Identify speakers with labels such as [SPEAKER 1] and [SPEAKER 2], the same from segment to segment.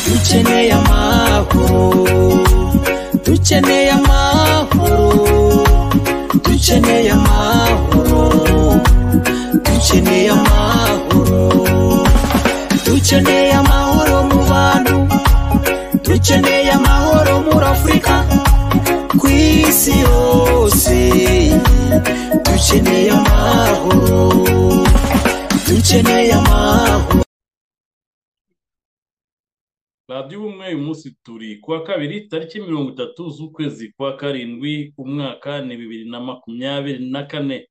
[SPEAKER 1] dukeneye amahoro dukeneye amahoro dukeneye amahoro dukeneye amahoro dukeneye amahoro mu bantu dukeneye amahoro muri afurika ku isi yose dukeneye amahoro dukeneye amahoro
[SPEAKER 2] radiyo ubumwe uyu munsi turi kuwa kabiri tariki mirongo itatu z'ukwezi kwa karindwi umwaka ni bibiri na makumyabiri na kane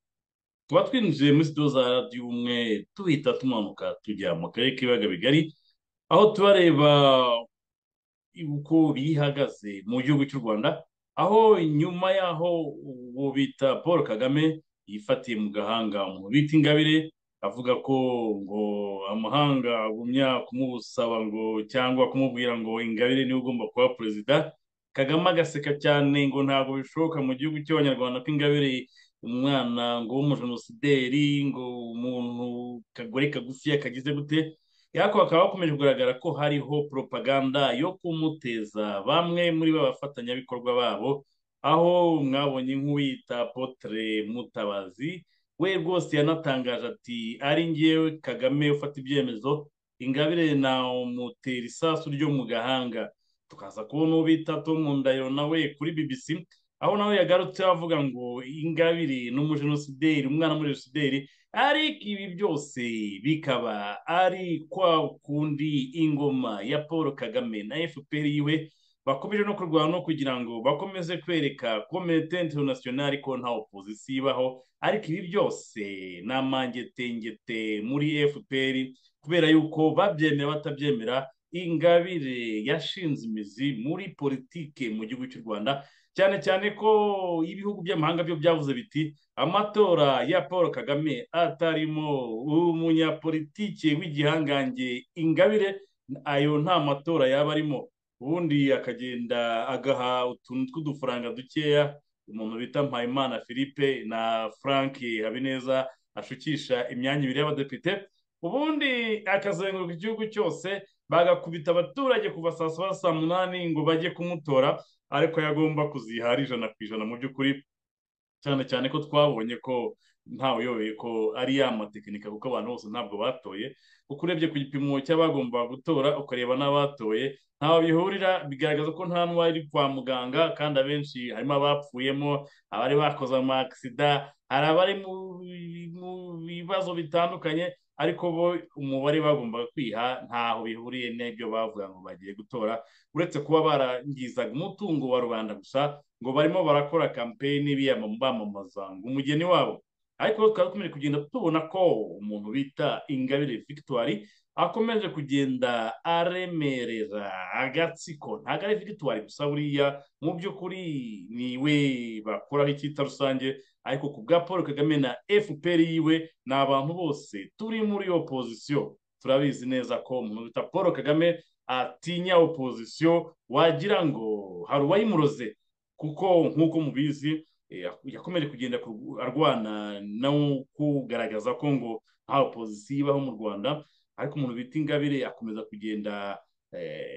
[SPEAKER 2] tuba twinjiye muri sitiyo za radiyo ubumwe tuhita tumanuka tujya mu karere k'ibiyaga bigari aho tubareba uko bihagaze mu gihugu cy'u rwanda aho nyuma y'aho uwo bita paul kagame yifatiye mu gahanga mu bita ingabire avuga ko ngo amahanga agumya kumusaba ngo cyangwa kumubwira ngo ingabire niwe ugomba kuba perezida kagame agaseka cyane ngo ntabwo bishoboka mu gihugu cy'abanyarwanda ko ingabire umwana ngo w'umujenosideri ngo umuntu kagore kagufiya kagize gute ariko bakaba bakomeje kugaragara ko hariho propaganda yo kumuteza bamwe muri ba bafatanyabikorwa babo aho mwabonye nk'uwita potere mutabazi we rwose yanatangaje ati ari ngewe kagame ufata ibyemezo ingabire namutera isasu ryo mu gahanga tukaza kubona uwo bita tom ndayo nawe kuri bbc aho nawe yagarutse avuga ngo ingabire n'umujenosideri umwana muri jenosideri ariko ibi byose bikaba ari kwa kundi ingoma ya paul kagame na fpr yiwe bakomeje no kurwana no kugira ngo bakomeze kwereka komite interinasiyonari ko nta opozisiyo ibaho ariko ibi byose ni amangetengete muri fpr kubera yuko babyemera batabyemera ingabire yashinze imizi muri politike mu gihugu cy'u rwanda cyane cyane ko ibihugu by'amahanga byo byavuze biti amatora ya paul kagame atarimo umunyapolitike w'igihangange ingabire ayo nta matora yaba arimo ubundi akagenda agaha utuntu tw'udufaranga dukeya umuntu bita mpayimana philippe na frank habineza ashukisha imyanya ibiri y'abadepite ubundi akazenguruka igihugu cyose bagakubita abaturage kuva saa saba saa munani ngo bajye kumutora ariko yagomba kuziha ari ijana ku ijana mu by'ukuri cyane cyane ko twabonye ko ntawe uyoboye ko ari ya matekinika kuko abantu bose ntabwo batoye kuko urebye ku gipimo cy'abagomba gutora ukareba n'abatoye ntawe bihurira bigaragaza ko nta n'uwari kwa muganga kandi abenshi harimo abapfuyemo abari bakoze amakisida hari abari mu bibazo bitandukanye ariko bo umubare bagombaga kwiha ntaho bihuriye n'ibyo bavuga ngo bagiye gutora uretse kuba barangizaga umutungo wa rubanda gusa ngo barimo barakora kampeyini bamamaza ngo umugeni wabo ariko tukaba dukomeje kugenda tubona ko umuntu bita ingabire victoire akomeje kugenda aremerera agatsiko ntabwo ari victoire gusa buriya mu by'ukuri niwe bakoraho icyita rusange ariko ku bwa paul kagame na fpr yiwe ni abantu bose turi muri opozisiyo turabizi neza ko umuntu bita paul kagame atinya opozisiyo wagira ngo hari uwayimuroze kuko nk'uko mubizi yakomeje kugenda arwana no kugaragaza ko ngo nta opozisiyo ibaho mu rwanda ariko umuntu bita ingabire akomeza kugenda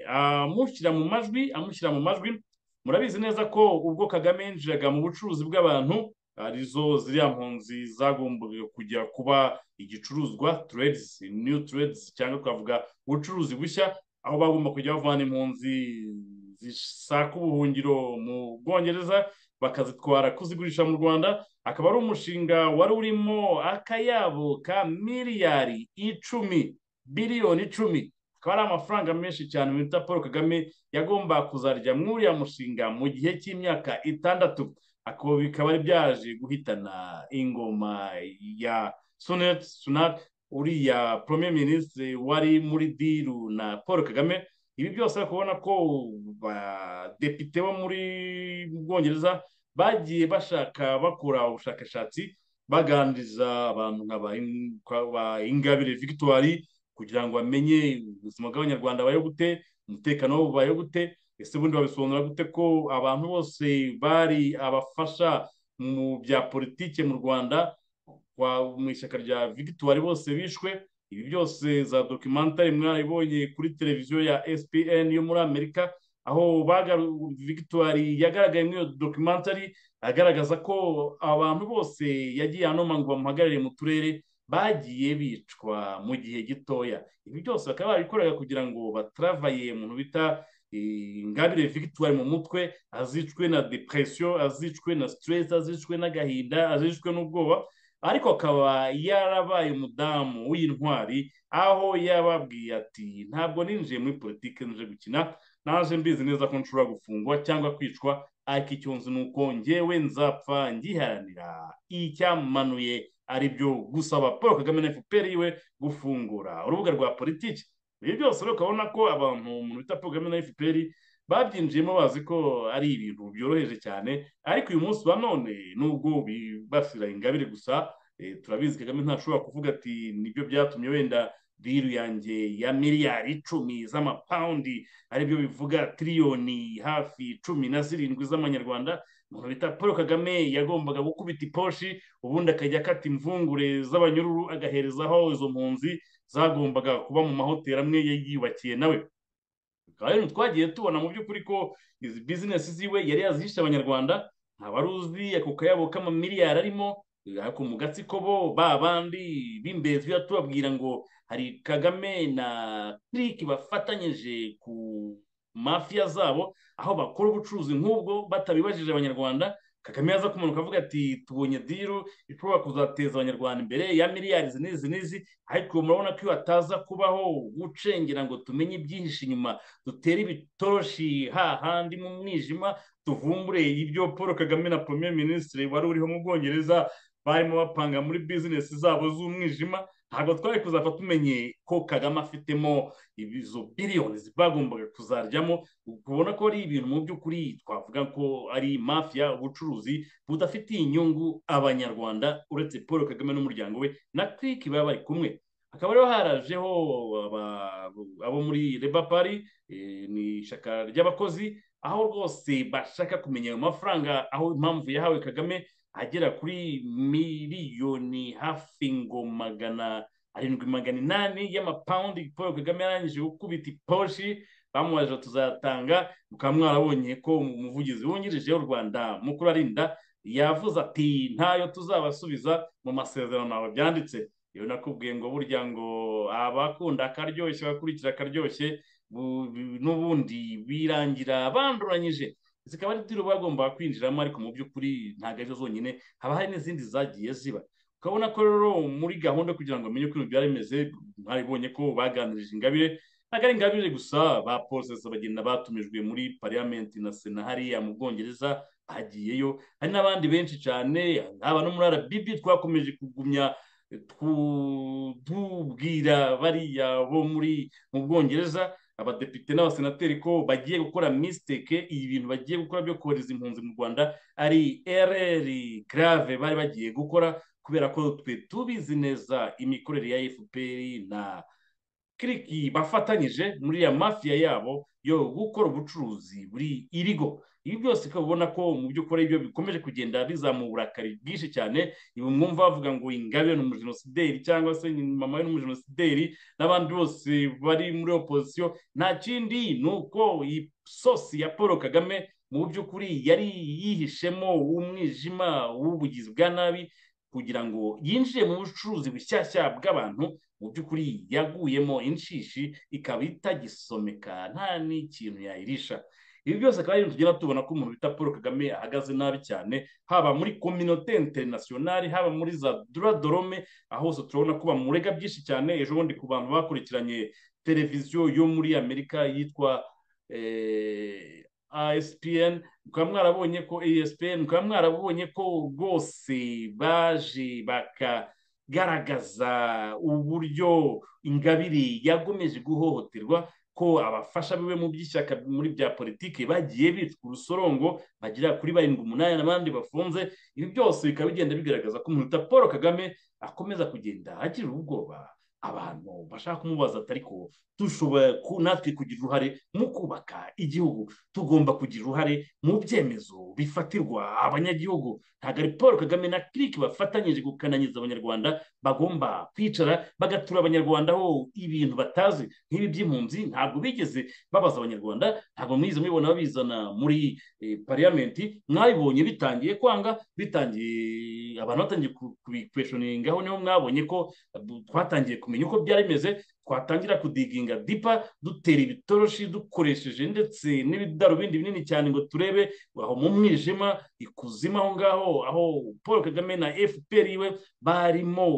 [SPEAKER 2] amushyira mu majwi amushyira mu majwi murabizi neza ko ubwo kagame yinjiraga mu bucuruzi bw'abantu arizo ziriya mpunzi zagombaga kujya kuba igicuruzwa turedizi niyu turedizi cyangwa twavuga ubucuruzi bushya aho bagomba kujya bavana impunzi zisaka ubuhungiro mu bwongereza bakazitwara kuzigurisha mu rwanda akaba ari umushinga wari urimo akayabo ka miliyari icumi biliyoni icumi akaba ari amafaranga menshi cyane bita paul kagame yagomba kuzarya mw'uriya mushinga mu gihe cy'imyaka itandatu bikaba ari byaje guhitana ingoma ya sunet sunat uriya premier minisitiri wari muri diru na paul kagame ibi byose kubona ko badepite bo muri bwongereza bagiye bashaka bakora ubushakashatsi baganiriza abantu nka ingabire victoire kugira ngo bamenye ubuzima bw'abanyarwanda bayo gute umutekano wabo bayo gute ese ubundi wabisobanura gute ko abantu bose bari abafasha mu bya politiki mu rwanda mu ishyaka rya victoire bose bishwe ibi byose za dokimentari mwaribonye kuri televiziyo ya spn yo muri amerika aho victoire yagaragaye muri iyo dokimentari agaragaza ko abantu bose yagiye anoma ngo bamuhagarare mu turere bagiye bicwa mu gihe gitoya ibi byose bakaba barabikoraga kugira ngo bataravaye umuntu bita ingabire victoire mu mutwe azicwe na depresiyo azicwe na stress azicwe n'agahinda azicwe n'ubwoba ariko akaba yarabaye umudamu w'intwari aho yababwiye ati ntabwo ninjiye muri politiki nje gukina naje mbizi neza ko nshobora gufungwa cyangwa kwicwa ariko icyo nzi ni uko ngewe nzapfa ngiharanira icyamanuye aribyo gusaba paul kagame na fpr yiwe gufungura urubuga rwa politiki ibi byose rero ukabona ko abantu umuntu bita paul kagame na fpr babyinjiyemo bazi ko ari ibintu byoroheje cyane ariko uyu munsi wa none nubwo bibasira ingabire gusa turabizi kagame ntashobora kuvuga ati nibyo byatumye wenda biru yanjye ya miliyari icumi z'amapawundi aribyo bivuga tiriyoni hafi cumi na zirindwi z'amanyarwanda umuntu bita paul kagame yagombaga gukubita iposhi ubundi akajya akata imvungure z'abanyururu agaherezaho izo mpunzi zagombaga kuba mu mahoteli amwe yiyubakiye nawe bikaba rero twagiye tubona mu by'ukuri ko izi bizinesi ziwe yari yazihishe abanyarwanda ntaba aruzi ako kayabo k'amamiliyari arimo ariko mu gatsiko bo ba bandi b'imbezi tubabwira ngo hari kagame na kiriki bafatanyije ku mafiya zabo aho bakora ubucuruzi nk'ubwo batabibajije abanyarwanda kagame yaza kumanuka avuga ati tubonye diru ishobora kuzateza abanyarwanda imbere ya miliyari izi n'izi n'izi ariko murabona ko iyo hataza kubaho gucengera ngo tumenye ibyihishe inyuma dutere ibitoroshi hahandi mu mwijima tuvumbure ibyo paul kagame na premier minisitiri wari uriho mu bwongereza barimo bapanga muri bizinesi zabo z'umwijima ntabwo twari kuzapfa tumenye ko kagame afitemo izo biliyoni bagombaga kuzaryamo ubona ko ari ibintu mu by'ukuri twavuga ko ari mafiya ubucuruzi budafitiye inyungu abanyarwanda uretse paul kagame n'umuryango we na kiriki baba bari kumwe hakaba rero harajeho abo muri reba pari ni ishyaka ry'abakozi aho rwose bashaka kumenya ayo mafaranga aho impamvu yahawe kagame agera kuri miliyoni hafi ngo magana arindwi magana inani y'amapawundi paul kagame yarangije gukubita iposhi bamubajije tuzatanga mukaba mwarabonye ko umuvugizi wungirije w'u rwanda mukuru arinda yavuze ati ntayo tuzabasubiza mu masezerano ntabwo byanditse iyo nakubwiye ngo burya ngo abakunda akaryoshye abakurikira akaryoshye n'ubundi birangira banduranyije zikaba ari tiro bagombaga kwinjiramo ariko mu by'ukuri ntabwo arizo zonyine haba hari n'izindi zagiye ziba ukabona ko rero muri gahunda kugira ngo bamenye uko ibintu byari bimeze mwaribonye ko baganirije ingabire ntabwo ari ingabire gusa ba porosesi bagenda batumijwe muri pariyamenti na sena hariya mu bwongereza hagiyeyo hari n'abandi benshi cyane haba no muri arabibi twakomeje kugumya tubwira bariya bo muri mu bwongereza abadepite n'abasenateri ko bagiye gukora misiteke ibi bintu bagiye gukora byo kohereza impunzi mu rwanda ari ereri grave bari bagiye gukora kubera ko twe tubizi neza imikorere ya fpr na kiriki bafatanyije muri ya mafiya yabo yo gukora ubucuruzi buri irigo ibi byose ukaba ubona ko mu by'ukuri ibyo bikomeje kugenda bizamura uburakari bwinshi cyane ibi mwumva bavuga ngo ingabire ni umujenosideri cyangwa se mama we ni umujenosideri n'abandi bose bari muri opozisiyo nta kindi ni uko iyi sosi ya paul kagame mu by'ukuri yari yihishemo umwijima w'ubugizi bwa nabi kugira ngo yinjire mu bucuruzi bushyashya bw'abantu mu by'ukuri yaguyemo inshishi ikaba itagisomeka nta n'ikintu yayirisha ibi byose akaba ari tugenda tubona ko umuntu bita paul kagame ahagaze nabi cyane haba muri kominote interinasiyonari haba muri za dorome aho hose turabona ko bamurega byinshi cyane ejo bundi ku bantu bakurikiranye televiziyo yo muri amerika yitwa asipiyeni mukaba mwarabonye ko asipiyeni mukaba mwarabonye ko rwose baje baka garagaza uburyo ingabire yagomeje guhohoterwa ko abafasha biwe mu by'ishyaka muri bya politiki bagiye bitwa urusorongo bagera kuri barindwi umunani n'abandi bafunze ibi byose bikaba bigenda bigaragaza ko umuntu paul kagame akomeza kugenda agira ubwoba abantu bashaka kumubaza ariko dushobora ku- natwe kugira uruhare mu kubaka igihugu tugomba kugira uruhare mu byemezo bifatirwa abanyagihugu ntabwo ari paul kagame na kiriki bafatanyije gukananyiza abanyarwanda bagomba kwicara bagatura abanyarwanda ho ibintu batazi nk'ibi by'impunzi ntabwo bigeze babaza abanyarwanda ntabwo mwize mubibona babizana muri eh, pariyamenti mwabibonye bitangiye kwanga bitangiye abantu batangiye ku- kubikweshoninga aho niho mwabonye ko twatangiye kumenya uko byari bimeze twatangira kudiginga dipa dutera ibitoroshi dukoresheje ndetse n'ibidarubindi binini cyane ngo turebe aho mu mwijima ikuzimu aho ngaho aho paul kagame na fpr iwe barimo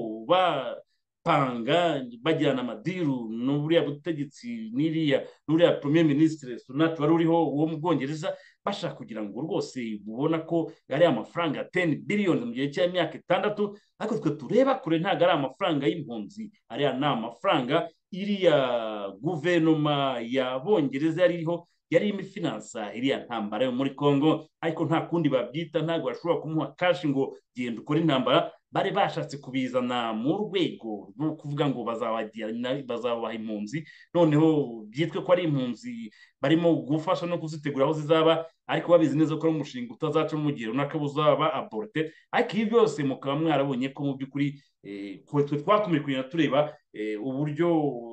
[SPEAKER 2] bapanga bajyana amadiru n'uriya butegetsi n'iriya n'uriya premier ministre sunat wari uriho wo mu bwongereza bashaka kugira ngo rwose mubona ko ari amafaranga ya 10 billions mu gihe cy'imyaka itandatu ariko twe tureba kure ntabwo ari amafaranga y'impunzi ariya ni amafaranga iriya guverinoma ya bongereza yari iriho yari irimo ifinansa iriya ntambara yo muri congo ariko nta kundi babyita ntabwo bashobora kumuha kashi ngo genda ukore intambara bari bashatse kubizana mu rwego rwo kuvuga ngo bazabajyana- bazabaha impunzi noneho byitwe ko ari impunzi barimo gufasha no kuzitegura aho zizaba ariko babizi neza ko ari umushinga utazaca mu gihe runaka buzaba aborite ariko ibi byose mukaba mwarabonye ko mu by'ukuri eh, twe twe twakomeje kugenda tureba eh, uburyo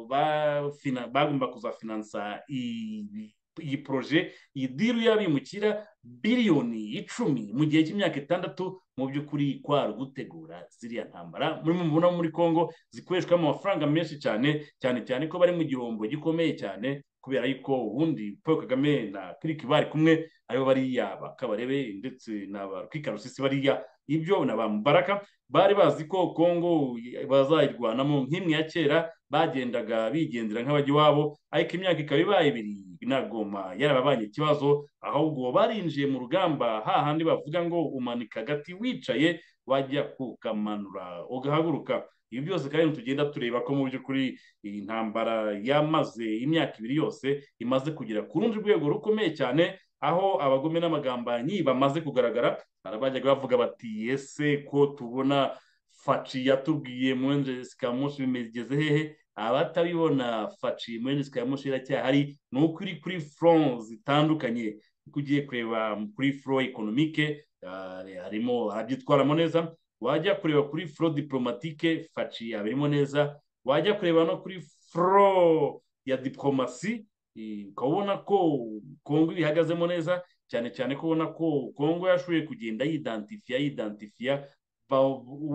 [SPEAKER 2] bafina- bagomba kuzafinansa iyi- iyi poroje iyi diru y'abimukira biliyoni icumi mu gihe cy'imyaka itandatu mu by'ukuri kwari ugutegura ziriya ntambara muri mubona muri congo zikoreshwamo amafaranga menshi cyane cyane cyane ko bari mu gihombo gikomeye cyane kubera yuko ubundi paul kagame na kiriki bari kumwe aribo bariya bakabarebe ndetse na ba rwikarusisi bariya ibyo na ba mubaraka bari bazi ko congo bazayirwanamo nk'imwe ya kera bagendaga bigendera nk'abajya iwabo ariko imyaka ikaba ibaye ibiri na goma yarababanye ikibazo ahubwo barinjiye mu rugamba hahandi bavuga ngo umanika agati wicaye wajya kukamanura ugahaguruka ibi byose kandi tugenda tureba ko mu by'ukuri iyi ntambara yamaze imyaka ibiri yose imaze kugera ku rundi rwego rukomeye cyane aho abagome n'amagambanyi bamaze kugaragara hari abajyaga bavuga bati ese ko tubona faci yatubwiye mwenje sikamushi bimegeze hehe abatabibona faci mwenje sikamushi iracyahari ni uko iri kuri front zitandukanye uko ugiye kureba kuri foro ekonomike harimo arabyitwaramo neza wajya kureba kuri foro diporomatike faci abirimo neza wajya kureba no kuri foro ya diporomasi eh, ukaba ubona ko kongo ibihagazemo neza cyane cyane ko ubona ko kongo yashoboye kugenda yidantifiya yidantifiya ba-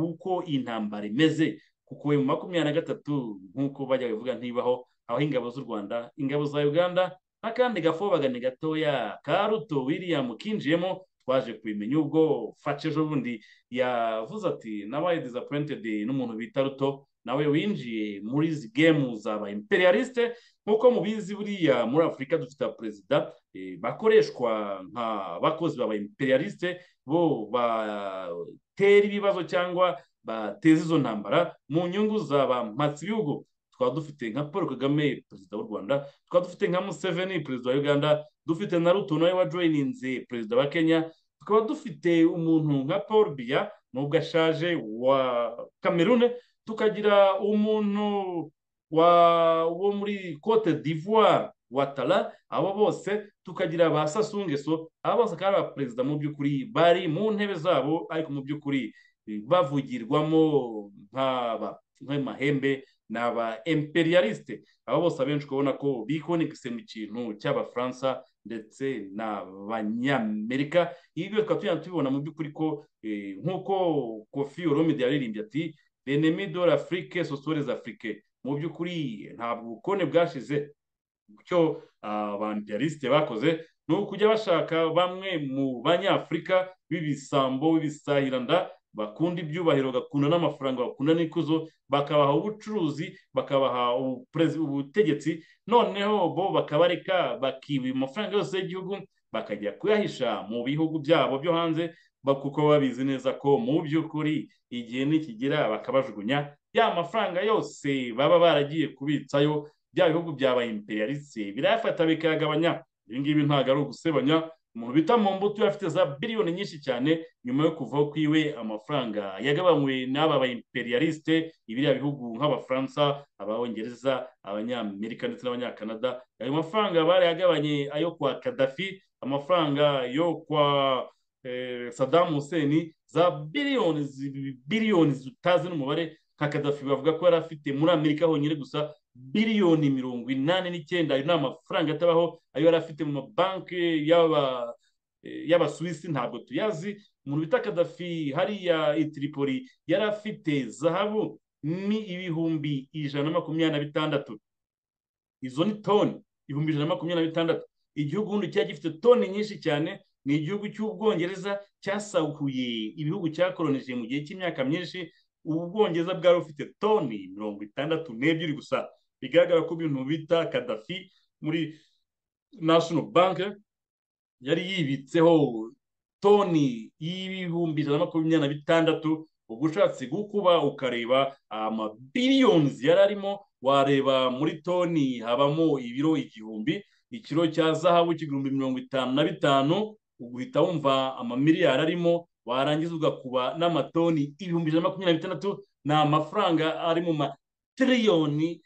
[SPEAKER 2] uko intambara imeze kuko mu makumyabiri na gatatu nk'uko bajya bivuga ntibaho aho ingabo z'u rwanda ingabo za uganda n'akandi gafobagane gatoya ka ruto william kinjiyemo twaje kubimenya ubwo faca ejo bundi yavuze ati nabaye disappointed n'umuntu bita ruto nawe winjiye muri izi gemu zaba imperialiste nk'uko mubizi buriya muri afurika dufite abaperezida eh, bakoreshwa nka bakozi baba imperialiste bo batera ibibazo cyangwa bateza izo ntambara mu nyungu zaba mpatsi bihugu twaba dufite nka paul kagame perezida w'u rwanda twaba dufite nka museveni perezida wa uganda dufite na ruto nawe wajoyininze perezida wa kenya tukaba dufite umuntu nka paul biya nubwo ashaje wa kamerune tukagira umuntu wa wo muri cote d'ivoire watara abo bose tukagira ba sasungeso abo bose akaba ari abaperezida mu by'ukuri bari mu ntebe zabo ariko mu by'ukuri eh, bavugirwamo nk'aba nk'amahembe ni aba imperialiste abo bose abenshi ukabona ko bikonegise mu kintu cy'abafaransa ndetse n'abanyamerika ibi tukaba tugenda tubibona mu by'ukuri ko eh, nk'uko kofi oromide yaririmbye ati l'ennemi de l'Afrique ce sont les Africains mu by'ukuri ntabwo ubukone bwashize icyo abampererisite bakoze ni ukujya bashaka bamwe mu banyafurika b'ibisambo b'ibisahiranda bakunda ibyubahiro bagakunda n'amafaranga bakunda n'ikuzo bakabaha ubucuruzi bakabaha ubuperezi- ubutegetsi noneho bo bakabareka bakiba amafaranga yose y'igihugu bakajya kuyahisha mu bihugu byabo byo hanze ba- kuko babizi neza ko mu by'ukuri igihe nikigera bakabajugunya ya mafaranga yose baba baragiye kubitsayo bya bihugu byabaye imperialiste birayafata bikayagabanya ibi ngibi ntabwo ari ugusebanya umuntu bita mu mbuto afite za biliyoni nyinshi cyane nyuma yo kuvaho kwiwe amafaranga yagabanywe n'aba ba imperialiste ibiriya bihugu nk'abafaransa ababongereza abanyamerika ndetse n'abanyakanada ayo mafaranga barayagabanye ayo kwa kadafi amafaranga yo kwa eh, Saddam Hussein za biliyoni biliyoni zitazi n'umubare nka kadafi bavuga ko yari afite muri amerika honyine gusa biliyoni mirongo inani n'icyenda ayo ni amafaranga atabaho ayo yari afite mu mabanki y'abasuwisi ntabwo tuyazi umuntu bita kadafi hariya i tiripoli yari afite zahabu ni ibihumbi ijana na makumyabiri na bitandatu izo ni toni ibihumbi ijana na makumyabiri na bitandatu igihugu ubundi cyari gifite toni nyinshi cyane ni igihugu cy'ubwongereza cyasahuye ibihugu cyakoronije mu gihe cy'imyaka myinshi ubwongereza bwari bufite toni mirongo itandatu n'ebyiri gusa bigaragara ko ibintu bita kadafi muri national bank yari yibitseho toni y'ibihumbi ijana na makumyabiri na bitandatu ubwo ushatse gukuba ukareba amabiliyoni yari arimo wareba muri toni habamo ibiro igihumbi ikiro cya zahabu k'igihumbi mirongo itanu na bitanu ugahita wumva amamiliyari arimo warangiza ugakuba n'amatoni ibihumbi ijana na makumyabiri na bitandatu ni amafaranga ari mu matiriyoni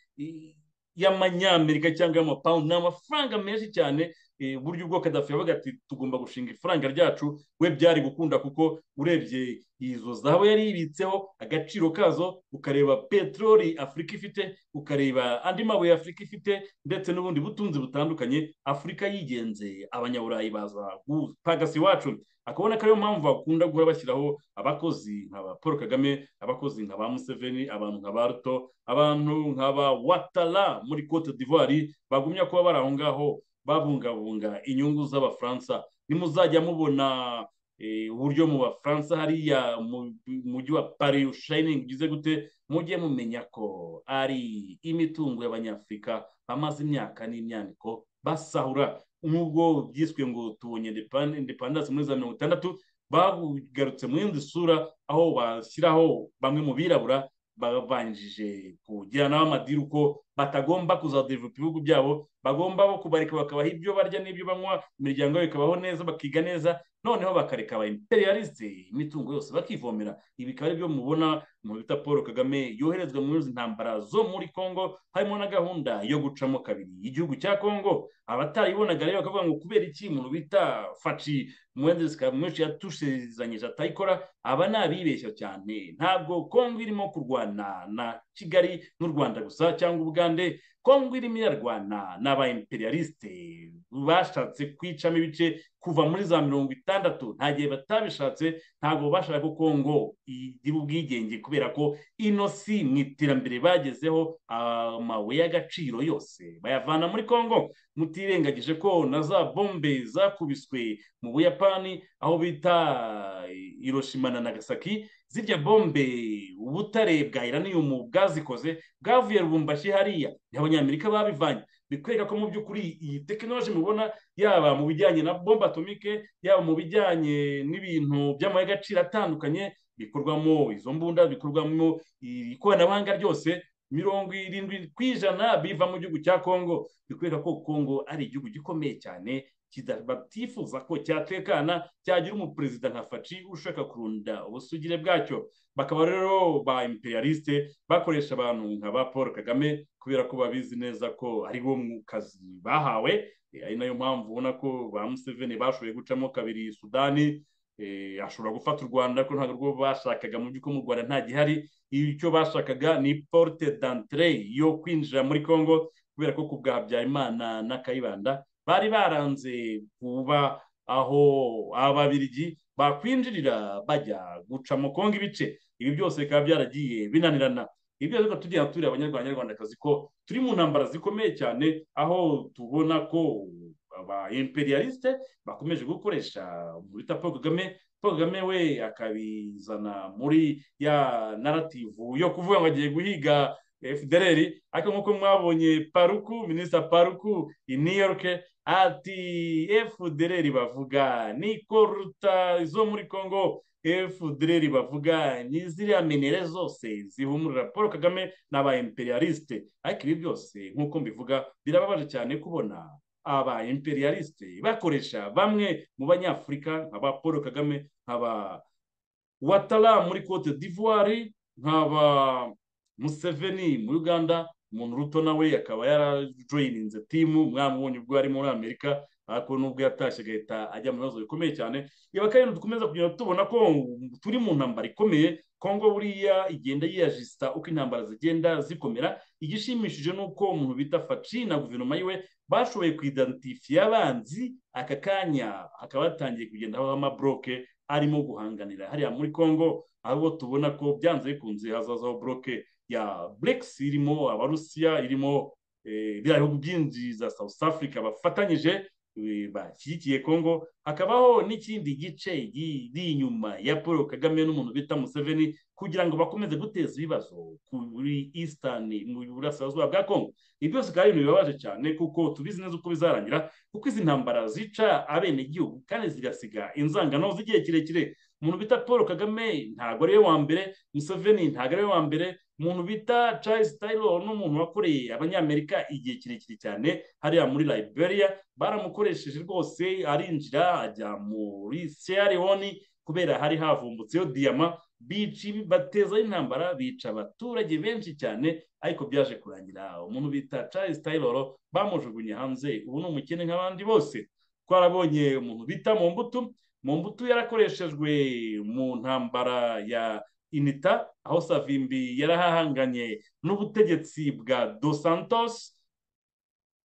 [SPEAKER 2] y'amanyamerika cyangwa y'amapawundi ni amafaranga menshi cyane uburyo ubwo kadafi yabaga ati tugomba gushinga ifaranga ryacu we byari gukunda kuko urebye izo zahabu yari yibitseho agaciro kazo ukareba peteroli afurika ifite ukareba andi mabuye afurika ifite ndetse n'ubundi butunzi butandukanye afurika yigenze abanyaburayi baza pagasi iwacu akabona ko ariyo mpamvu bakunda guhora bashyiraho abakozi nka ba paul kagame abakozi nka ba museveni abantu nka ba ruto abantu nka ba watara muri cote d'ivoire bagumya kuba bari aho ngaho babungabunga inyungu z'abafaransa nimuzajya mubona uburyo mu bafaransa hariya mu mujyi wa pari ushayiningi ugize gute mujye mumenya ko ari imitungo y'abanyafurika bamaze imyaka n'imyaniko basahura nk'ubwo byiswe ngo tubonye indepandansi muri za mirongo itandatu bagarutse mu yindi sura aho bashyiraho bamwe mu birabura babanjije kujyanaho amadiri uko batagomba kuzaderivupa ibihugu byabo bagomba bo kubareka bakabaha ibyo barya n'ibyo banywa imiryango yabo ikabaho neza bakiga neza noneho bakareka aba imperialiste imitungo yose bakivomera ibi bikaba ari byo mubona mu bita paul kagame yoherezwa muri izi ntambara zo muri congo harimo na gahunda yo gucamo kabiri igihugu cya congo abataribonaga rero bakavuga ngo kubera iki umuntu bita faci muhendezi kamwinshi yatushizanyije atayikora aba ni abibeshya cyane ntabwo congo irimo kurwana na kigali n'u rwanda gusa cyangwa ubugande kongo irimo irarwana n'aba imperialiste bashatse kwicamo ibice kuva muri za mirongo itandatu nta gihe batabishatse ntabwo bashaka ko kongo igira ubwigenge kubera ko ino si mu iterambere bagezeho amabuye y'agaciro yose bayavana muri kongo mutirengagije ko na za bombe zakubiswe mu buyapani aho bita iroshima na nagasaki zirya bombe ubutare bwa iraniyumu bwazikoze bwavuye rubumbashi hariya ni abanyamerika babivanye bikwereka ko mu by'ukuri iyi tekinoloji mubona yaba mu bijyanye na bombe atomike yaba mu bijyanye n'ibintu by'amabuye y'agaciro atandukanye bikorwamo izo mbunda bikorwamo ikoranabuhanga ryose mirongo irindwi ku ijana biva mu gihugu cya kongo bikwereka ko kongo ari igihugu gikomeye cyane batifuza ko cyatekana cyagira umuperezida nka faci ushaka kurunda ubusugire bwacyo bakaba rero ba imperialiste bakoresha abantu nka ba paul kagame kubera ko babizi neza ko ari bo mu kazi bahawe ari nayo mpamvu ubona ko ba museveni bashoboye gucamo kabiri sudani ashobora gufata u rwanda ko ntabwo rwo bashakaga mu by'uko mu rwanda nta gihari icyo bashakaga ni porte d'entre yo kwinjira muri congo kubera ko ku bwa habyarimana na kayibanda bari baranze kuba aho ababirigi bakwinjirira bajya gucamo kongo ibice ibi byose bikaba byaragiye binanirana ibyo ariko tugira turi abanyarwandakazi ko turi mu ntambara zikomeye cyane aho tubona ko aba imperialiste bakomeje gukoresha bita paul kagame paul kagame we akabizana muri ya narativu yo kuvuga ngo agiye guhiga federeri ariko nk'uko mwabonye paruku minisita paruku i new york ati federeri bavuga ni koruta izo muri congo federeri bavuga ni ziriya minere zose zihumurira paul kagame n'aba imperialiste ariko ibi byose nk'uko mbivuga birababaje cyane kubona aba imperialiste bakoresha bamwe mu banyafurika nk'aba paul kagame nk'aba watara muri cote d'ivoire nk'aba museveni muri uganda umuntu ruto nawe akaba yarajoyininze timu mwamubonye ubwo ari muri amerika ariko nubwo yatashye agahita ajya mu bibazo bikomeye cyane reba kandi dukomeza kugenda tubona ko turi mu ntambara ikomeye kongo buriya igenda yiyajisita uko intambara zigenda zikomera igishimishije ni uko umuntu bita faci na guverinoma yiwe bashoboye kuidenitifiya abanzi aka kanya hakaba hatangiye kugenda habaho amaboroke arimo guhanganira hariya muri kongo aho tubona ko byanze bikunze hazazaho boroke ya burekisi irimo abarusiya irimo biriya bihugu byinshi za south africa bafatanyije bashyigikiye kongo hakabaho n'ikindi gice giri inyuma ya paul kagame n'umuntu bita museveni kugira ngo bakomeze guteza ibibazo kuri eastern mu burasirazuba bwa kongo ibi byose bikaba ari ibintu bibabaje cyane kuko tubizi neza uko bizarangira kuko izi ntambara zica abenegihugu kandi zigasiga inzangano z'igihe kirekire umuntu bita paul kagame ntabwo ari we wa mbere museveni ntabwo ari we wa mbere umuntu bita Charles Taylor n'umuntu wakoreye abanyamerika igihe kirekire cyane hariya muri liberia baramukoresheje rwose arinjira ajya muri sierra leone kubera hari havumbutseyo diyama bici bateza intambara bica abaturage benshi cyane ariko byaje kurangira umuntu bita Charles Taylor bamujugunye hanze ubu ni umukene nk'abandi bose twarabonye umuntu bita mu mbuto mu mbuto yarakoreshejwe mu ntambara ya inita aho savimbi yarahahanganye n'ubutegetsi bwa dos santos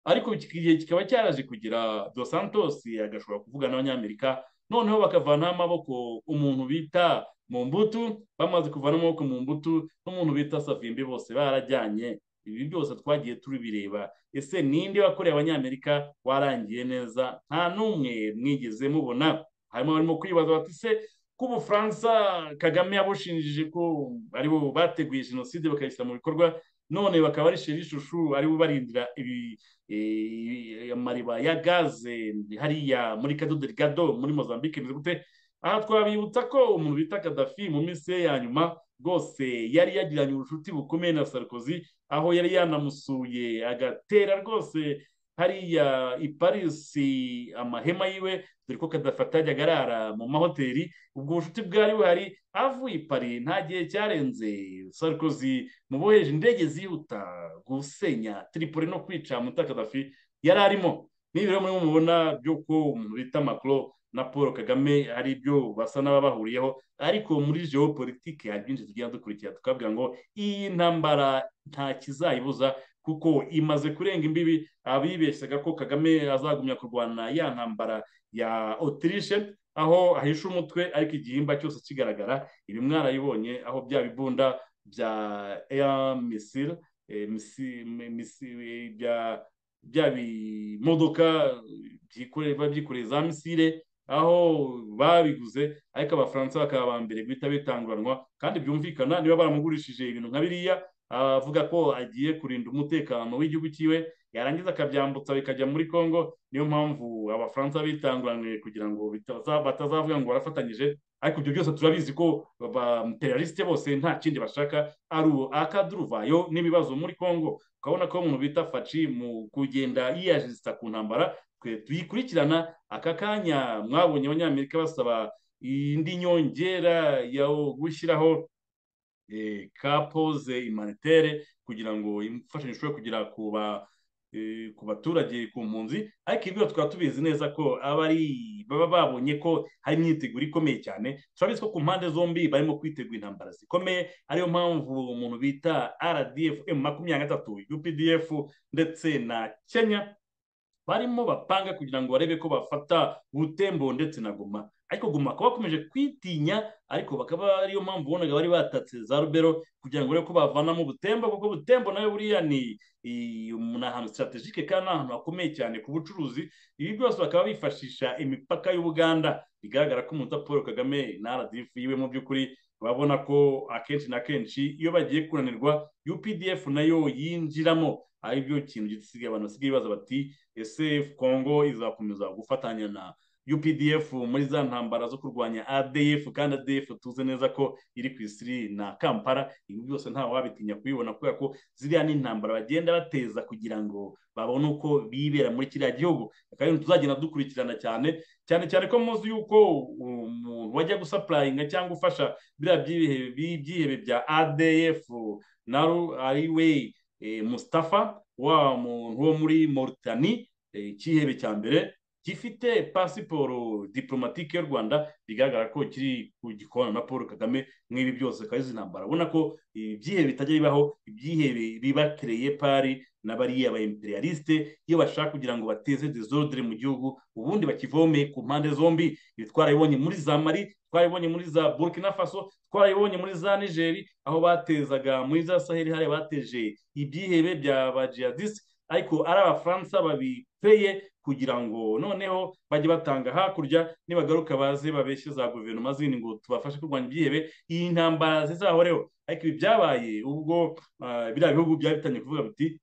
[SPEAKER 2] ariko igihe kikaba cyaraje kugira dos santos agashobora kuvuga n'abanyamerika noneho bakavanaho amaboko umuntu bita mu mbuto bamaze kuvanaho amaboko mu mbuto n'umuntu bita savimbi bose barajyanye ibi byose twagiye tubireba ese ninde wakoreye abanyamerika warangiye neza nta n'umwe mwigeze mubona harimo barimo kwibaza bati se ko ubufaransa kagame yabushinjije ko aribo bateguye jenoside bakayishyira mu bikorwa none bakaba ari sheri ishushu aribo barindira amariba ya gaze hariya muri kadoderigado muri mozambique ni gute aha twabibutsa ko umuntu bita kadafi mu minsi ye ya nyuma rwose yari yagiranye ubucuti bukomeye na sarkozy aho yari yanamusuye agatera rwose hariya i paris amahema yiwe dore ko kadafata ajyaga arara mu mahoteli ubwo bucuti bwari buhari avuye i paris nta gihe cyarenze sarkozy mu bohereje indege zihuta gusenya tiripoli no kwica mutakadafi yari arimo n'ibiro mwe mubona by'uko umuntu bita macron na paul kagame ari byo basa n'ababahuriyeho ariko muri geopolitike hari byinshi tugenda dukurikira tukavuga ngo iyi ntambara nta kizayibuza kuko imaze kurenga imbibi abibeshyaga ko kagame azagumya kurwana ya ntambara ya otirishe aho ahisha umutwe ariko igihimba cyose kigaragara ibi mwarayibonye aho bya bibunda bya eya misire bya bimodoka byikoreye za misire aho babiguze ariko abafaransa bakaba ba mbere guhita bitanguranwa kandi byumvikana niba baramugurishije ibintu nka biriya avuga ko agiye kurinda umutekano w'igihugu cyiwe yarangiza akabyambutsa bikajya muri congo niyo mpamvu abafaransa bitanguraniye kugira ngo batazavuga ngo barafatanyije ariko ibyo byose turabizi ko bamuteralisite bose nta kindi bashaka ari akaduruvayo n'ibibazo muri congo ukabona ko umuntu bita faci mu kugenda yiyajisita ku ntambara twe tuyikurikirana aka kanya mwabonye abanyamerika basaba indi nyongera yo gushyiraho kapoze imanitere kugira ngo imfashanyo ishobore kugera ku baturage ku mpunzi ariko ibyo tukaba tubizi neza ko baba babonye ko hari imyiteguro ikomeye cyane turabizi ko ku mpande zombi barimo kwitegura intambara zikomeye ariyo mpamvu umuntu bita rdf makumyabiri na gatatu updf ndetse na kenya barimo bapanga kugira ngo barebe ko bafata butembo ndetse na goma ariko guma bakaba bakomeje kwitinya ariko bakaba ariyo mpamvu ubonaga bari batatse za rubero kugira ngo barebe ko bavanamo ubutembo kuko ubutembo nayo buriya ni ni ahantu sitaratejike kandi ni ahantu hakomeye cyane ku bucuruzi ibi byose bakaba bifashisha imipaka y'ubuganda bigaragara ko umuntu paul kagame na rdf yiwe mu by'ukuri babona ko akenshi na kenshi iyo bagiye kunanirwa updf nayo yinjiramo ari byo kintu gisigaye abantu basigaye bibaza bati ese kongo izakomeza gufatanya na updf muri za ntambara zo kurwanya adf kandi adf tuzi neza ko iri ku isi na kampala ibi byose nta wabitinya kubibona kubera ko ziriya ni intambara bagenda bateza kugira ngo babone uko bibera muri kiriya gihugu akaba ari tuzagenda dukurikirana cyane cyane cyane ko muzi yuko umuntu wajya gusapurayinga cyangwa ufasha biriya byihebe bya adf na ariwe mustafa wa muntu wo muri moritani cyihebe cya mbere gifite pasiporo diplomatike y'u rwanda bigaragara ko kiri ku gikona na paul kagame nk'ibi byose akaba izi ntambara urabona ko ibyihe bitajya bibaho ibyihe biba kereye pari na bariya ba imperialiste iyo bashaka kugira ngo bateze desordre mu gihugu ubundi bakivome ku mpande zombi ibi twarabibonye muri za mari twarabibonye muri za burkina faso twarabibonye muri za nigeri aho batezaga muri za saheli hariya bateje ibyihebe bya ba jihadiste ariko ari abafaransa babiteye kugira ngo noneho bajye batanga hakurya nibagaruka baze babeshye za guverinoma zindi ngo tubafashe kurwanya ibyihebe iyi ntambara zizahoreho ariko ibi byabaye ubwo biriya bihugu byari bitangiye kuvuga biti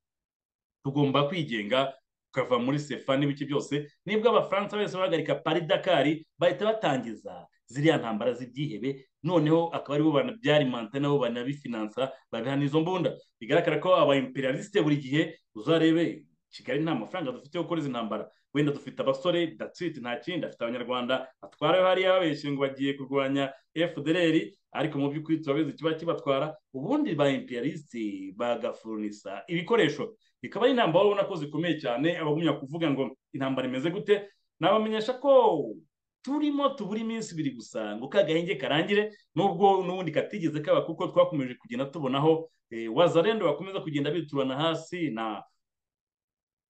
[SPEAKER 2] tugomba kwigenga tukava muri sefa n'ibice byose nibwo abafaransa bose bahagarika pari dakari bahita batangiza ziriya ntambara z'ibyihebe noneho akaba aribo banabyarimansa nabo banabifinansa babiha izo mbunda bigaragara ko aba imperialiste buri gihe uzarebe kigali nta mafaranga dufite yo gukora izi ntambara wenda dufite abasore datsiti nta kindi afite abanyarwanda batwara hariya babeshye ngo bagiye kurwanya fdr ariko mu by'ukuri turabizi kiba kibatwara ubundi ba imperialiste bagafurunisa ibikoresho bikaba ari intambara ubona ko zikomeye cyane abagumya kuvuga ngo intambara imeze gute nabamenyesha ko turimo tubura iminsi ibiri gusa ngo kagahenge karangire nubwo n'ubundi katigeze kaba kuko twakomeje kugenda tubonaho wazarendo bakomeza kugenda biturana hasi na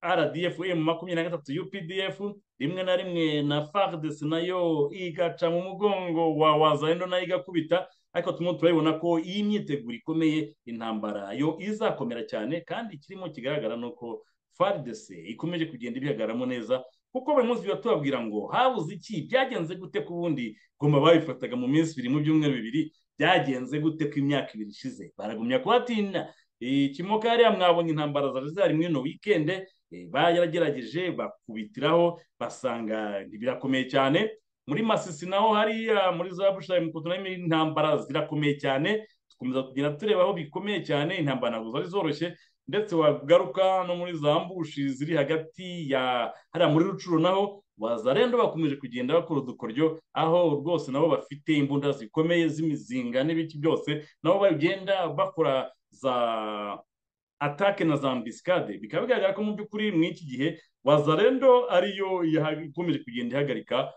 [SPEAKER 2] rdf makumyabiri na gatatu updf rimwe na rimwe na fardes nayo igaca mu mugongo wa wazarendo nayo igakubita ariko turimo turabibona ko iyi myiteguro ikomeye intambara yo izakomera cyane kandi kirimo kigaragara ni uko fardes ikomeje kugenda ibihagaramo neza kuko buri munsi biba tubabwira ngo habuze iki byagenze gute ku bundi ngoma babifataga mu minsi ibiri mu byumweru bibiri byagenze gute ku imyaka ibiri ishize baragumya kuhatinda ikimoka hariya mwabonye intambara zari zari muri ino wikende baragerageje bakubitiraho basanga birakomeye cyane muri masisi naho hariya muri za bushari mukutu nayo intambara zirakomeye cyane dukomeza kugenda tureba aho bikomeye cyane intambara ntabwo zari zoroshye ndetse wagaruka no muri za mbushi ziri hagati ya hariya muri rucuro naho wazarenda bakomeje kugenda bakora udukoryo aho rwose nabo bafite imbunda zikomeye z'imizinga n'ibiki byose nabo bagenda bakora za atake na za mbisikade bikaba bigaragara ko mu by'ukuri muri iki gihe wazarendo ariyo ikomeje kugenda ihagarika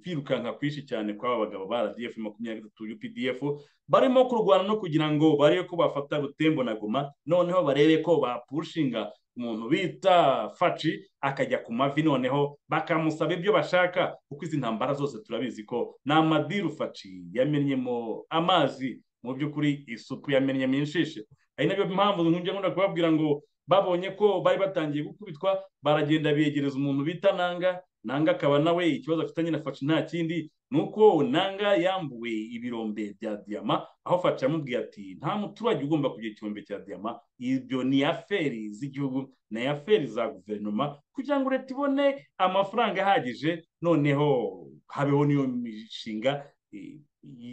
[SPEAKER 2] kwirukanka kwinshi cyane kw'aba bagabo ba rdf makumyabiri na gatatu updf barimo kurwana no kugira ngo barebe ko bafata rutembo na goma noneho barebe ko bapushinga umuntu bita faci akajya ku mavi noneho bakamusaba ibyo bashaka kuko izi ntambara zose turabizi ko ni amadiru faci yamennyemo amazi mu by'ukuri isuku yamennyemo inshishe ari nabyo mpamvu nkujya nkunda kubabwira ngo babonye ko bari batangiye gukubitwa baragenda begereza umuntu bita nanga nanga akaba nawe ikibazo afitanye na faci nta kindi ni uko nanga yambuwe ibirombe bya diyama aho faci yamubwiye ati nta muturage ugomba kugira ikirombe cya diyama ibyo ni aferi z'igihugu ni aferi za guverinoma kugira ngo leta ibone amafaranga ahagije noneho habeho n'iyo mishinga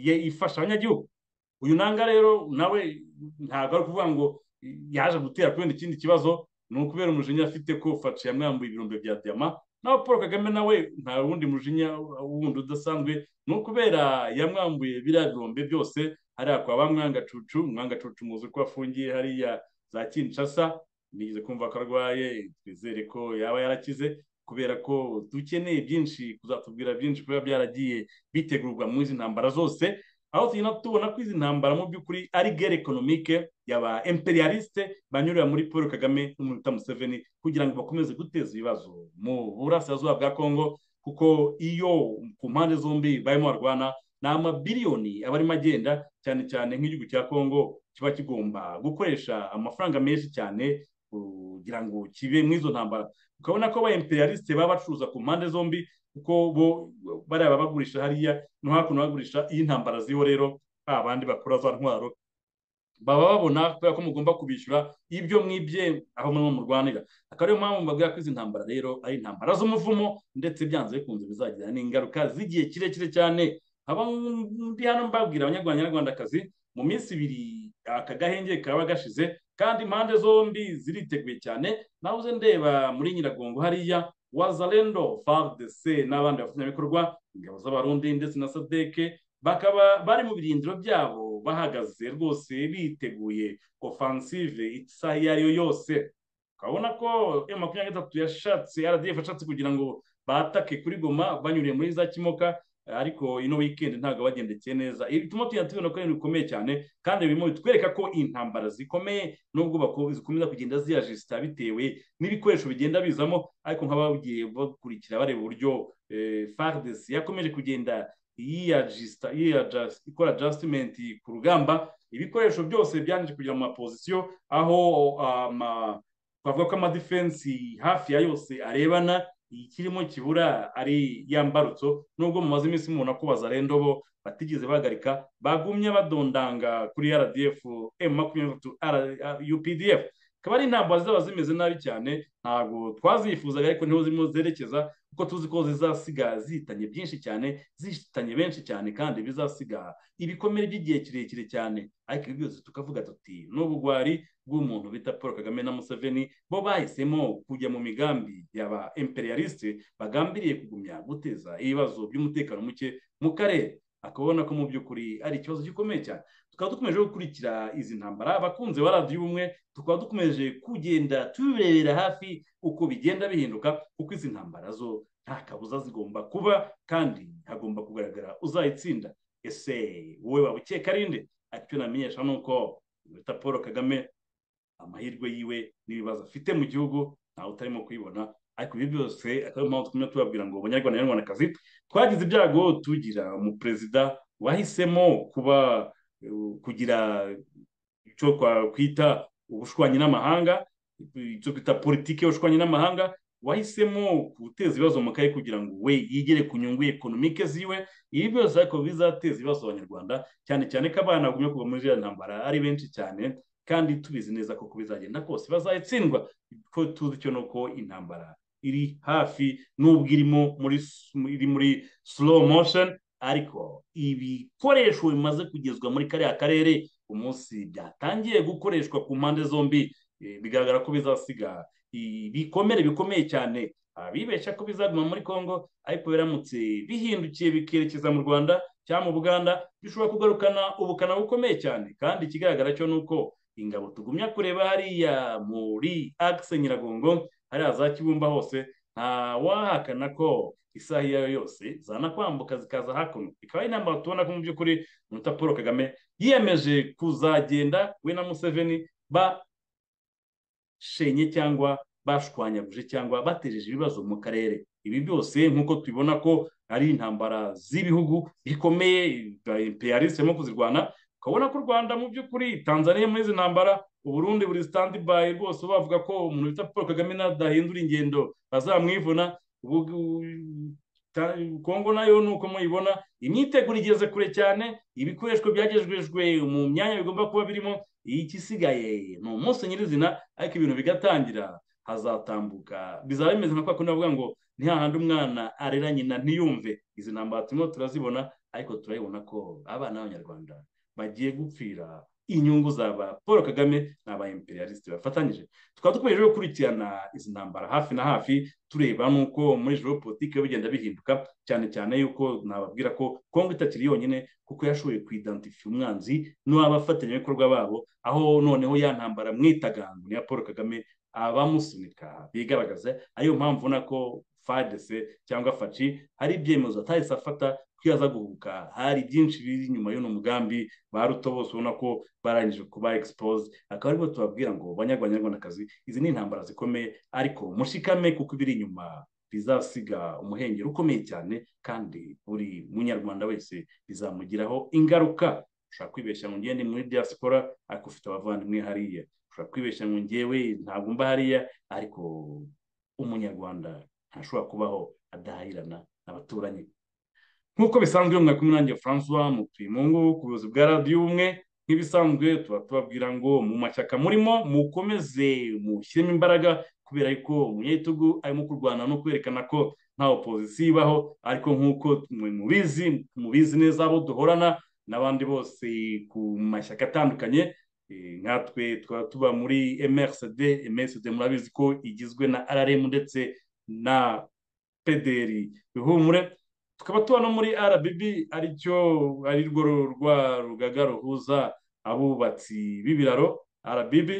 [SPEAKER 2] ifasha abanyagihugu uyu nanga rero nawe ntabwo ari ukuvuga ngo yaje gutera kubera ikindi kibazo ni ukubera umujinya afite ko faci yamwambuye ibirombe bya diyama nawe paul kagame nawe nta wundi mujinya wundi udasanzwe ni ukubera yamwambuye biriya birombe byose hariya kwa ba mwangacucu mwangacucu muzi ko afungiye hariya za kinshasa nigeze kumva ko arwaye twizere ko yaba yarakize kubera ko dukeneye byinshi kuzatubwira byinshi kuba byaragiye bitegurwa muri izi ntambara zose aho tugenda tubona ko izi ntambara mu by'ukuri ari gere ekonomike yaba imperialiste banyurira muri paul kagame n'umuntu uta museveni kugira ngo bakomeze guteza ibibazo mu burasirazuba bwa kongo kuko iyo ku mpande zombi barimo barwana ni amabiliyoni aba arimo agenda cyane cyane nk'igihugu cya kongo kiba kigomba gukoresha amafaranga menshi cyane kugira ngo kibe mu izo ntambara ukabona ko ba imperialiste baba bacuruza ku mpande zombi kuko bo bariya bagurisha hariya no hakuno bagurisha iyi ntambara ziho rero babandi bakora za ntwaro baba babona kubera ko mugomba kubishyura ibyo mwibye aho murimo murwanira akaba ariyo mpamvu mbabwira ko izi ntambara rero ari intambara z'umuvumo ndetse byanze bikunze bizagira n'ingaruka z'igihe kirekire cyane haba ndi hano mbabwira abanyarwandakazi mu minsi ibiri aka gahenge kaba gashize kandi impande zombi ziriteguye cyane nawe uze ndeba muri nyiragongo hariya wazarendo faridese n'abandi bafatanyabikorwa ingabo z'abarundi ndetse na sadeke bakaba bari mu birindiro byabo bahagaze rwose biteguye ofansive isaha iyo ari yo yose ukabona ko emu makumyabiri na gatatu yashatse rdf yashatse kugira ngo batake kuri goma banyuriye muri za kimoka ariko ino wikendi ntabwo bagendekeye neza ibi bituma tujya tubona ko ari bikomeye cyane kandi birimo bitwereka ko intambara zikomeye n'ubwo zikomeza kugenda ziyajisita bitewe n'ibikoresho bigenda bizamo ariko nk'abagiye bakurikira bareba uburyo faridesi yakomeje kugenda yiyajisita ikora ajasitimenti ku rugamba ibikoresho byose byanditse kugira mu mapozisiyo aho twavuga ko amadifensi hafi ya yose arebana ikirimo kibura ari yambarutso nubwo mumaze iminsi mubona ko bazarenda bo batigeze bahagarika bagumye badondanga kuri rdf m makumyabiri na gatatu updf akaba ari intambara zaba zimeze nabi cyane ntabwo twazifuzaga ariko niho zirimo zerekeza kuko tuzi ko zizasiga zihitanye byinshi cyane zihitanye benshi cyane kandi bizasiga ibikomere by'igihe kirekire cyane ariko ibi byose tukavuga tuti n'ubugwari bw'umuntu bita paul kagame na museveni bo bahisemo kujya mu migambi yaba imperialiste bagambiriye kugumya guteza ibibazo by'umutekano muke mu karere akabona ko mu by'ukuri ari ikibazo gikomeye cyane tukaba dukomeje gukurikira izi ntambara abakunzi ba radiyo ubumwe tukaba dukomeje kugenda tubirebera hafi uko bigenda bihinduka kuko izi ntambara zo nta kabuza zigomba kuba kandi hagomba kugaragara uzayitsinda ese wowe waba ukeka arinde icyo namenyesha ni uko bita paul kagame amahirwe yiwe n'ibibazo afite mu gihugu ntawe utarimo kuyibona ariko ibi byose akaba mpamvu tumwe tubabwira ngo abanyarwanda n'abanyarwandakazi twagize ibyago tugira umuperezida wahisemo kuba kugira icyo kwita ubushwanyi n'amahanga icyo kwita politiki y'ubushwanyi n'amahanga wahisemo guteza ibibazo mu kaye kugira ngo we yigere ku nyungu ekonomike ziwe ibi byose ariko bizateza ibibazo abanyarwanda cyane cyane ko abana bagumye kuva muri iriya ntambara ari benshi cyane kandi tubizi neza ko bizagenda kose bazayitsindwa ko tuzi cyo nuko intambara iri hafi n'ubwo irimo muri iri muri slow motion ariko ibikoresho bimaze kugezwa muri kariya karere umunsi byatangiye gukoreshwa ku mpande zombi bigaragara ko bizasiga ibikomere bikomeye cyane abibeshya ko bizaguma muri congo ariko biramutse bihindukiye bikerekeza mu rwanda cyangwa mu buganda bishobora kugarukana ubukana bukomeye cyane kandi ikigaragara cyo ni uko ingabo tugumya kureba hariya muri akise nyiragongo hariya za kibumba hose ntawahakana ko isaha iyo ari yo yose zanakwambuka zikaza hakuno ikaba ari inama tubona ko mu by'ukuri muta paul kagame yiyemeje kuzagenda we na museveni bashenye cyangwa bashwanyaguje cyangwa batejeje ibibazo mu karere ibi byose nk'uko tubibona ko ari intambara z'ibihugu bikomeye imperialiste irimo kuzirwana ukabona ko u rwanda mu by'ukuri tanzania muri izi ntambara uburundi buri sitandi bayi rwose bavuga ko umuntu bita paul kagame nadahindura ingendo bazamwivuna kongo nayo ni uko muyibona imyiteguro igeze kure cyane ibikoresho byagejejwe mu myanya bigomba kuba birimo igisigaye ni umunsi nyirizina ariko ibintu bigatangira hazatambuka bizaba bimeze nka kwa kundi bavuga ngo ni hahandi umwana arera nyina ntiyumve izi ntambara turimo turazibona ariko turabibona ko abana b'abanyarwanda bagiye gupfira inyungu zaba paul kagame n'aba imperialiste bafatanyije tukaba dukomeje gukurikirana izi ntambara hafi na hafi tureba n'uko muri joro politiki bigenda bihinduka cyane cyane yuko nababwira ko kongo itakiri yonyine kuko yashoboye kuidentify umwanzi n'abafatanyabikorwa babo aho noneho ya ntambara mwitagango niya paul kagame abamusunika bigaragaza ariyo mpamvu ubona ko fadese cyangwa faci hari ibyemezo atahise afata ko aza guhubuka hari byinshi biri inyuma y'uno mugambi ba ruto bose ubona ko barangije kuba egisipoze akaba aribo tubabwira ngo banyarwandakazi izi ni intambara zikomeye ariko mushikame kuko ibiri inyuma bizasiga umuhengeri ukomeye cyane kandi buri munyarwanda wese bizamugiraho ingaruka ushobora kwibeshya ngo ngende muri diaspora ariko ufite abavandimwe hariya ushobora kwibeshya ngo ngewe ntabwo mba hariya ariko umunyarwanda ntashobora kubaho adahahirana n'abaturanyi nk'uko bisanzwe mwakumwe nanjye francois mutuye mu ngo ku buyobozi bwa radiyo ubumwe nk'ibisanzwe tuba tubabwira ngo mu mashyaka murimo mukomeze mushyiremo imbaraga kubera yuko umunyagitugu arimo kurwana no kwerekana ko nta opozisiyo ibaho ariko nk'uko mubizi mubizi neza abo duhorana n'abandi bose ku mashyaka atandukanye nkatwe tukaba tuba muri MRCD MSD murabizi ko igizwe na RRM ndetse na PDR bihumure tukaba tuba no muri RBB aricyo ari rwo rwa rugaga ruhuza abubatsi b'ibiraro RBB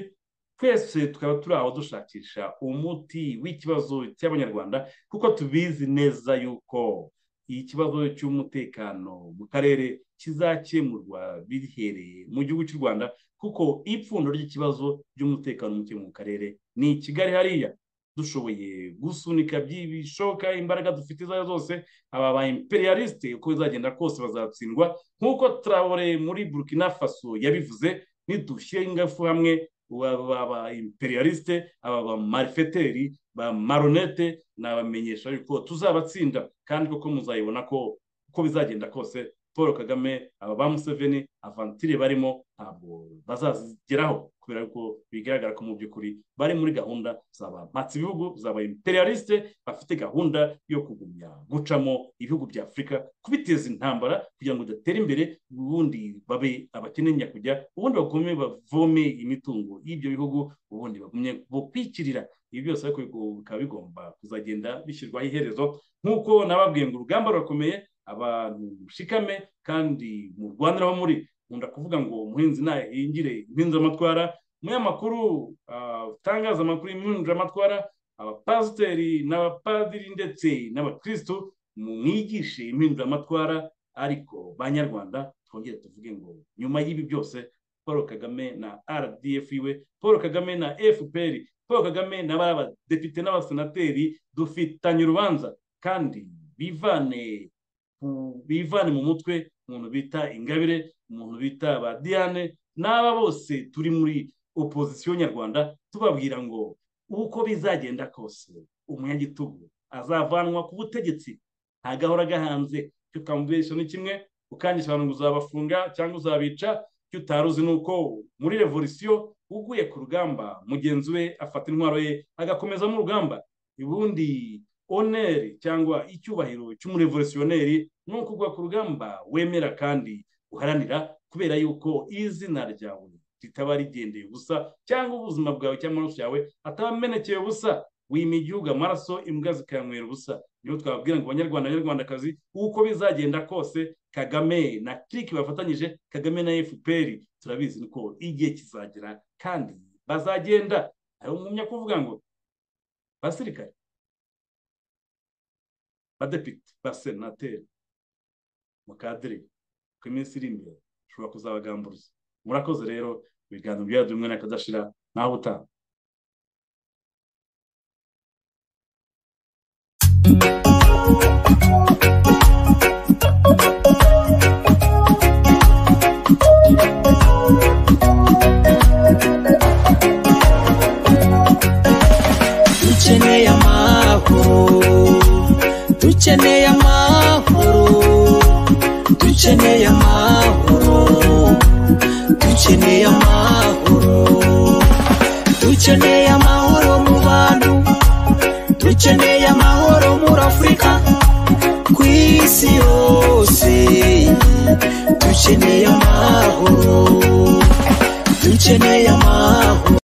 [SPEAKER 2] twese tukaba turi aho dushakisha umuti w'ikibazo cy'abanyarwanda kuko tubizi neza yuko ikibazo cy'umutekano mu karere kizakemurwa bihereye mu gihugu cy'u rwanda kuko ipfundo ry'ikibazo ry'umutekano muke mu karere ni i kigali hariya dushoboye gusunika by'ibishoboka imbaraga dufite izo arizo zose aba ba imperialiste uko bizagenda kose bazatsindwa nk'uko turabore muri burkina faso yabivuze nidushyire ingafu hamwe aba imperialiste aba ba marifeteri ba maronete nabamenyesha yuko tuzabatsinda kandi koko muzayibona ko uko bizagenda kose paul kagame aba ba museveni avantire barimo ntabwo bazazigeraho kubera ko bigaragara ko mu by'ukuri bari muri gahunda zaba mpatse ibihugu zaba imperialiste bafite gahunda yo kugumya gucamo ibihugu bya afurika kubiteza intambara kugira ngo datera imbere ubundi babe abakene nyakujya ubundi bagume bavome imitungo y'ibyo bihugu ubundi bagumye bukwikirira ibi byose ariko bikaba bigomba kuzagenda bishyirwaho iherezo nk'uko nababwiye ngo urugamba rurakomeye abantu mushikame kandi murwaniraho muri nkunda kuvuga ngo umuhinzi ntahingire impinzamatwara umunyamakuru utangaza amakuru y'impinzamatwara abapasiteri n'abapadiri ndetse n'abakirisitu mwigishe impinzamatwara ariko banyarwanda twongere tuvuge ngo nyuma y'ibi byose paul kagame na rdf iwe paul kagame na fpr paul kagame n'abadepite n'abasenateri dufitanye urubanza kandi bivane bivane mu mutwe umuntu bita ingabire umuntu bita ba diane n'aba bose turi muri opozisiyo nyarwanda tubabwira ngo uko bizagenda kose umunyagitugu azavanwa ku butegetsi ntagahora agahanze icyo utamubeshya ni kimwe ukangisha abantu ngo uzabafunga cyangwa uzabica icyo utari uzi ni uko muri revolisiyo uguye ku rugamba mugenzi we afata intwaro ye agakomeza mu rugamba ubundi oneri cyangwa icyubahiro cy'umurevolutionneri ni ukugwa ku rugamba wemera kandi uharanira kubera yuko izina ryawe ritaba rigendeye ubusa cyangwa ubuzima bwawe cyangwa amaraso yawe ataba amenekeye ubusa wima igihugu amaraso imbwa zikayanywera ubusa niyo twababwira ngo abanyarwanda abanyarwandakazi uko bizagenda kose kagame na kiriki bafatanyije kagame na fpr turabizi ko igihe kizagera kandi bazagenda ariyo ngumya kuvuga ngo basirikare badepite basenateri mukadire ku iminsi iri imbere ushobora kuzabagamburuza murakoze rero ibiganiro byari bimwe n'akadashira naho butaha
[SPEAKER 1] dukeneye amahoro dukeneye amahoro dukeneye amahoro dukeneye amahoro dukeneye amahoro mu bantu dukeneye amahoro muri afurika ku isi yose dukeneye amahoro dukeneye amahoro